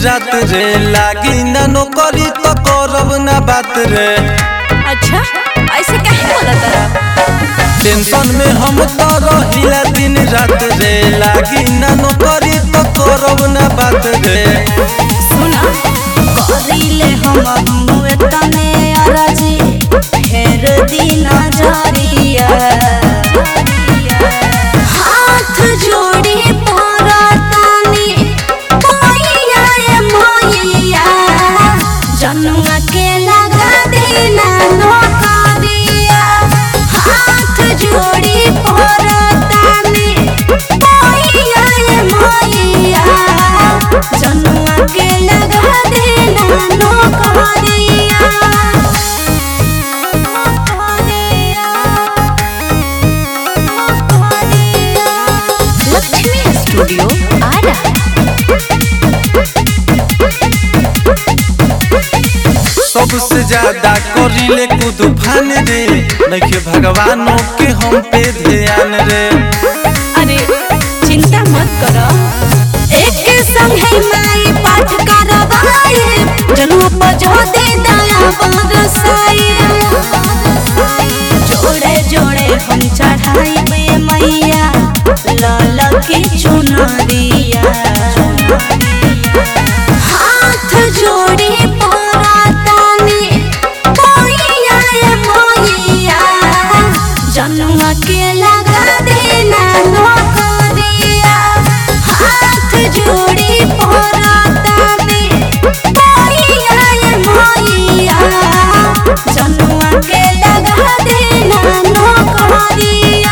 रात रे लागी ना नौकरी तो करब ना बात रे अच्छा ऐसे काहे बोलत रहा टेंशन में हम तो रहिला दिन रात रे लागी ना नौकरी तो करब ना बात रे सुना करिले हम मुए तने अरजी फेर दिन जरिया हाथ जोड़ी परतानी मोइया रे मोइया जनुआ के लगा देना नौकरिया हाथ जोड़ी परतानी मोइया रे मोइया जनुआ के लगा देना नौकरिया लक्ष्मी स्टूडियो आरा सबसे ज्यादा करिले कुदूफान रे नइखे भगवानों के हम पे ध्यान रे अरे चिंता मत करो एक संग है माई पाठ करवाए जनुआ पर जो दे दया बरसाए जोड़े जोड़े हम चढ़ाई बे मैया लाल की चुनरिया हाथ जोड़ी परातानी मोइया रे मोइया जनुआ के लगा देना नौकरिया हाथ जोड़ी परातानी मोइया रे मोइया जनुआ के लगा देना नौकरिया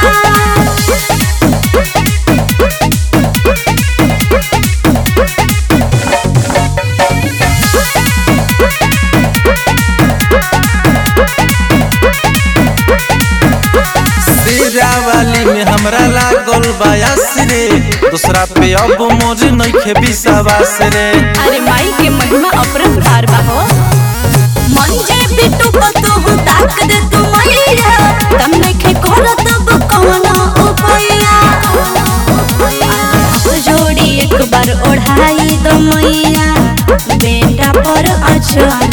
शेरा वाली में हमरा लागल बायास रे दूसरा पे अब मोर नइखे विश्वास रे अरे माई के महिमा अपरंपार बा हो मन जे बिटू पतो हो ताक दे तू मैया तम नइखे कर तब कौन उपाया हाथ जोड़ी एक बार ओढ़ाई दो मैया बेटा पर अचर